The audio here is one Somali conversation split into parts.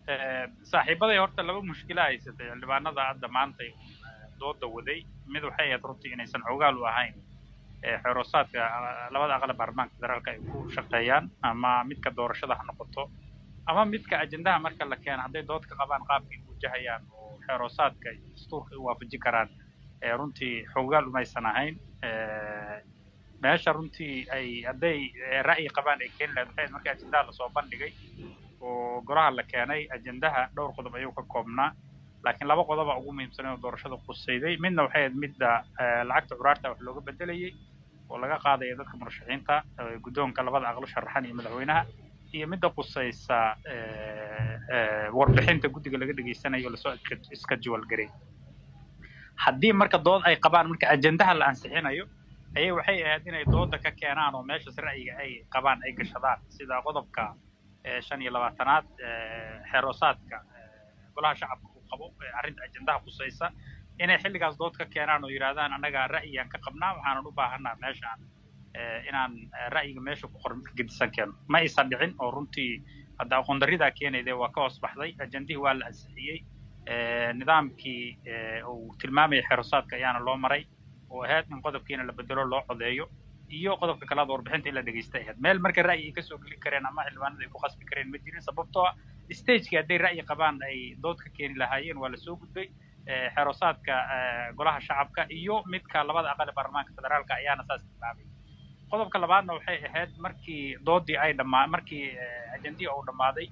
saaxiibaday horta laba mushkila haysatay xildhibaanada hadda maanta dooda waday mid waxay ahayd runtii inaysan xoogaal u ahayn xeeroosaadka labada aqal baarlamaanka federaalka ay ku shaqeeyaan ama midka doorashada ha noqoto ama midka ajendaha marka la keeno hadday dood ka qabaan qaabkay u wajahayaan oo xeeroosaadka iyo dastuurka ay u waafajin karaan runtii xoogaal umaysan ahayn meesha runtii ay hadday ra'yi qabaan ay keeni lahayd waxay markii ajendaha lasoo bandhigay oo golaha la keenay ajendaha dhowr qodob ayuu ka koobnaa laakiin laba qodoba ugu muhiimsan oo doorashada khusayday midna waxay ahayd midda lacagta curaarta wax looga bedelayay oo laga qaadaya dadka murashaxiinta guddoonka labada aqlo sharaxan iyo madaxweynaha iyo midda khusaysa warbixinta guddiga laga dhegaysanayo lasoo iska jiwalgaray haddii marka dood ay qabaan marka ajendaha la ansixinayo ayay waxay ahayd inay dooda ka keenaan oo meeshas ra'yiga ay qabaan ay gashadaan sida qodobka shan iyo labaatanaad xeeroosaadka golaha shacabka uu qabo arrinta ajendaha khusaysa inay xilligaas dood ka keenaan oo yidhahdaan annaga ra'yigaan ka qabnaa waxaanan u baahanaa meeshaan inaan ra'yiga meesha ku qoran midka gedisan keeno ma aysan dhicin oo runtii hadda aqoon darridaa keenayde waa ka hoos baxday ajendihii waa la ansixiyey nidaamkii uu tilmaamayay xeeroosaadka ayaana loo maray oo ahayd in qodobkiina la bedelo loo codeeyo iyo qodobka kalaad warbixinta in la dhegaysta ahayd meel marka ra'yi ay kasoo geli kareen ama xildhibaanada ay ku qasbi kareen ma jirin sababtoo ah stagekii hadday ra'yi qabaan ay dood ka keeni lahaayeen waa lasoo gudbay xeeroosaadka golaha shacabka iyo midka labada aqal ee baarlamaanka federaalka ayaana saas tilmaamay qodobka labaadna waxay ahayd markii doodii ay dhammaa markii ajendihii uu dhammaaday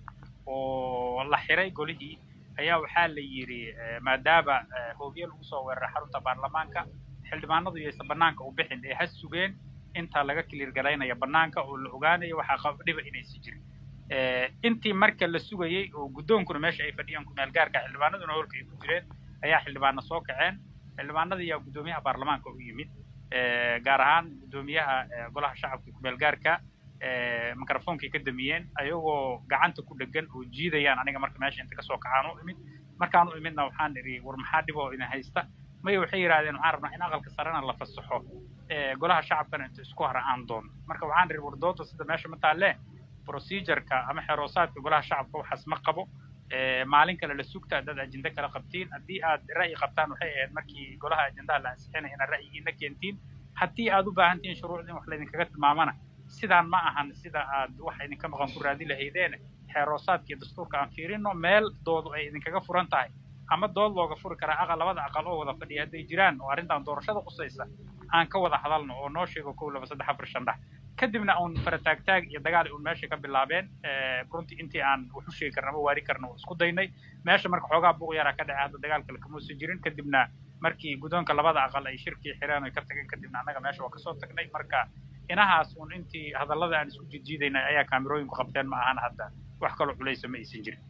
oo la xiray golihii ayaa waxaa la yidhi maadaama hoobiye lagu soo weeraray xarunta baarlamaanka xildhibaanadu iyaysan bannaanka u bixin ee ha sugeen intaa laga kiliir galaynaya bannaanka oo la ogaanayo waxaa dhiba inaysi jirin intii marka la sugayey oo guddoonkuna meesha ay fadhiyeen kumeel gaarka xildhibaanaduna holka ay ku jireen ayaa xildhibaana soo kaceen xildhibaanada ayaa guddoomiyaha baarlamaanka u yimid gaar ahaan guddoomiyaha golaha shacabka kumeel gaarka microfonkay ka damiyeen ayagoo gacanta ku dhegan oo jiidayaan aniga marka meesha inta kasoo kacaan u imid markaan u imidna waxaan idhi war maxaa dhib oo idin haysta maya waxay yidhahdeen waxaan rabnaa in aqalka sarena la fasaxo golaha shacabkana inta isku hara aan doono marka waxaan idhi war dooda sida meesha ma taalle procedureka ama xeroosaadka golaha shacabka waxaas ma qabo maalin kale la sugta haddaad ajenda kala qabtiin haddii aad ra'yi qabtaan waxay ahayd markii golaha ajendaha la ansixinaya inaad ra'yigiina keentiin haddii aad u baahan tihiin shuruucda in wax laydinkaga tilmaamana sidaan ma ahan sida aad wax idinka maqan ku raadi lahaydeene xeeroosaadka iyo dastuurka aan fiirino meel doodu ay idinkaga furan tahay ama dood looga furi karaa aqal labada aqal oo wada fadhiya hadday jiraan oo arrintan doorashada qusaysa aan ka wada hadalno oo noo sheego kow laba saddex afar shan dhex kadibna uun farataagtaag iyo dagaal uun meesha ka bilaabeen runtii intii aan wax u sheegi karna ama waari karna oo isku daynay meesha marka xoogaa buuq yaraa ka dhacay hadda dagaal kale kamuusan jirin kadibna markii guddoonka labada aqal ay shirkii xireen oy ka tageen kadibna annaga meesha waa kasoo tagnay marka inahaas uun intii hadallada aan isku jijiidaynay ayaa kaamirooyinku qabteen ma ahan hadda wax kaloo culaysa ma aysan jirin